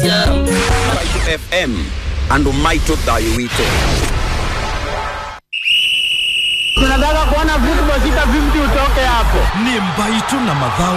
FM andu maito thayo wito tunataka kuona football sita 50 utoke hapo. ni mbaitu na mathau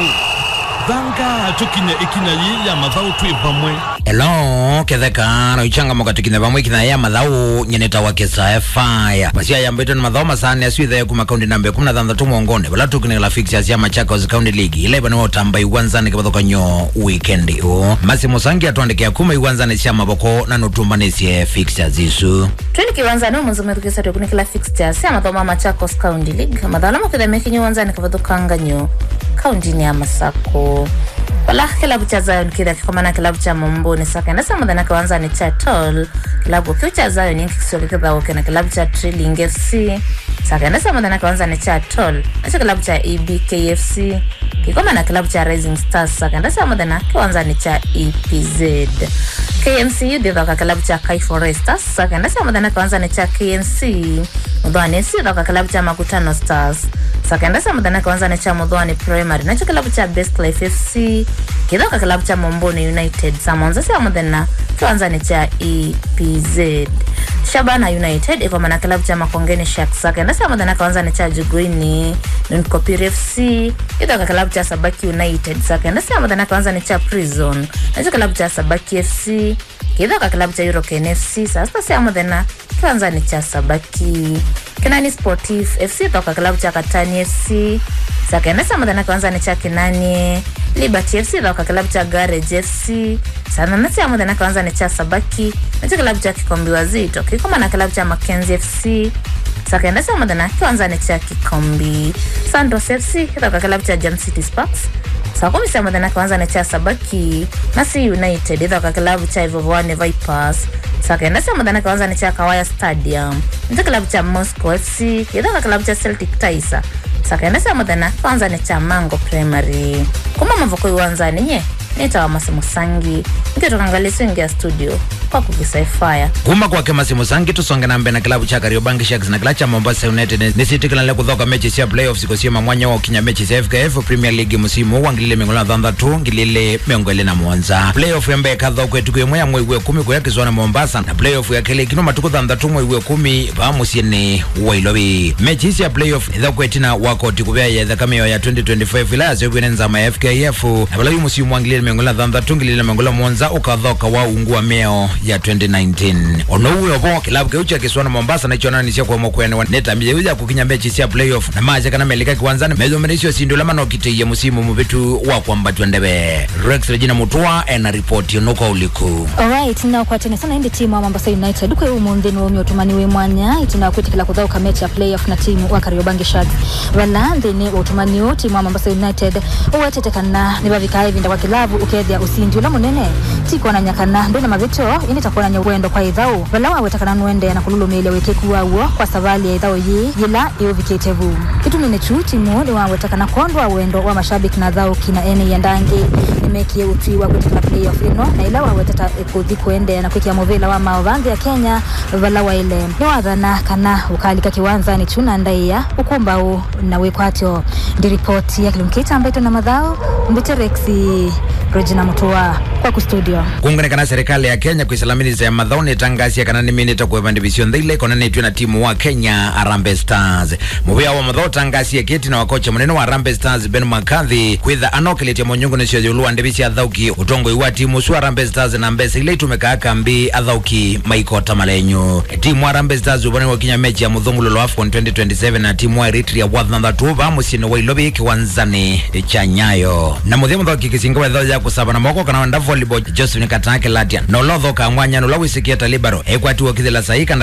thanga tukinya ikinya yi ya mathau twi vamwe Hello, ketheka no ichanga moka tukine vamwe kina ya mathau nyeneta wa kisa fire. Masia ya mbito na mathau masane asu ithe kuma kaundi nambe 16 mwongone. Bala tukine la fixtures ya Machakos County League. Ile bana otamba iwanzani kabathoka nyo weekend o. Masi musangi atwandike akuma iwanzani cia maboko na nutumbanisye fixtures isu. twende kiwanzani umuzumethukica twikuni kila fixtures ya mathoma machakos county league mathala makithemia kinyi wanzani kavathukanga nyo kaundini ya masako wala kilabu cha zion kitha kikomana kilabu cha momboni sakenda sa muthenya kiwanzani cha tol kilabu kiu cha zion inkikisio gikithauke na kilabu cha triling fc sakenda sa muthenya kiwanzani cha tol nacho kilabu cha ebkfc kikoma na kilabu cha rising stars sakenda sa muthenya kiwanzani cha epz kmcu thithoka kilabu cha kai forestas sakenda sa muthenya kiwanzani cha kmc muthwani fc thoka kilabu cha makutano stars sakenda sa muthenya kiwanzani cha muthwani primary nacho kilabu cha best life fc kithoka kilabu cha momboni united samonza cia muthenya kiwanzani cha epz shabana united ikoma na kilabu cha makongeni sharks sakenda cia muthenya kiwanzani cha juguini nunkopir fc ithoka kilabu cha sabaki united sakenda cia muthenya kiwanzani cha prison nacho kilabu cha sabaki fc kithoka kilabu cha eurocan fc saa sita cia muthenya kiwanzani cha sabaki kinani sportif fc toka kilabu cha katani fc sakenda cia muthenya kiwanzani cha kinani liberty fc thoka kilabu cha garage fc saa nane cia muthenya kiwanzani cha sabaki nacho kilabu cha kikombi wazito kikoma na kilabu cha makenzi fc sakenda cia muthenya kiwanzani cha kikombi santos fc ithoka kilabu cha jam city sparks saa kumi cia muthenya kiwanzani cha sabaki nasi united ithoka kilabu cha ivovwane vipers saa kenda cia muthenya kiwanzani cha kawaya stadium nito kilabu cha moscow fc ithoka kilabu cha celtic taisa saa kenda cia muthenya kiwanzani cha mango primary kuma mavoko iwanzani nye nitawa masimusangi nkitokangalisia ingia studio kwa kukisaifaya kuma kwake masimu sangi tusonge na mbere na kilabu cha kariobangi sharks na kila cha mombasa united nisitikilanile kuthoka mechi cia playoffs kusiema mwanya wa ukinya mechi cia fkf premier league musimu wa ngilile miongo na thanthatu ngilile miongo ili na mwonza playoff ya mbere kathokwe tuku imwe ya mwei wa kumi kuya kizwana mombasa na playoff ya kele kino matuku thanthatu mwei wa kumi va musieni wa ilovi mechi cia playoff ithokwe tina wakoti kuvea ya thakame ya 2025 ila yasiokwene nzama ya fkf na vala yu musimu wa ngilile miongo na thanthatu ngilile miongo na mwonza ukathoka wa ungua meo ya 2019 ono uyo vo kilabu kiu cha kiswana mombasa naichonanisia kwa mokwene netambia uja kukinya mechi cia playoff na maja kana melika kiwanzani methumanisio sindu lama nokiteiya musimu muvitu wa kwambatwa ndeve rex regina mutua ena ripoti nuko uliku alright na kwatene sana indi timu wa mombasa united kwe umuthi ni wumi utumani wi mwanya itina kwitikila kuthauka mechi ya playoff na timu wa kariobangi sharks vala nthini wa utumani u timu wa mombasa united uwetetekana ni vavika ivinda kwa kilavu ukethia usindi ula munene tikuonanya kana ndwina mavito ini takuonanya wendo kwa ithau vala wawetekana nwende na kululumilia wikeku waw'o kwa savali ya ithau yi yila iuvikite vu itumine chu timu ni wawetekana kondwa wendo wa mashabiki na thau kina ene ya ndangi nimekie utwi wa kwitikila playoff ino na ila waweteta ikuthi kuendea na kwikia muvila wa maovanthi ya kenya vala waile ni wathana kana ukalika kiwanzani chuna ndaia ukumbau na wikwatyo ndi ripoti ya kilumkita ambaito na mathao mbiterexi regina mutua kwa kustudio kungane kana serikali ya kenya kwisalaminiza ya mathao nitangasia kana niminite kueva division thile konanitwe na timu wa kenya Harambee stars muvia wa mathao tangasia kiti na wakocha munene wa Harambee stars ben mccarthy kwitha anokiletie munyungu nicio yulua ndivi cia athauki utongoi wa timu su Harambee stars na mbesa ile itumekaa kambi athauki maikota malenyu timu wa Harambee stars uvane wakinya mechi ya muthungululo afcon 2027 na timu wa eritrea wathanthatu va musini wa ilovi kiwanzani cha nyayo na muthia muthoki kisinga wa ithao ya kusava na moko kana wanda volleyball joseph nikatake latia nolothoka mwanya nula wisikia talibaro ekwatiwa kithila saika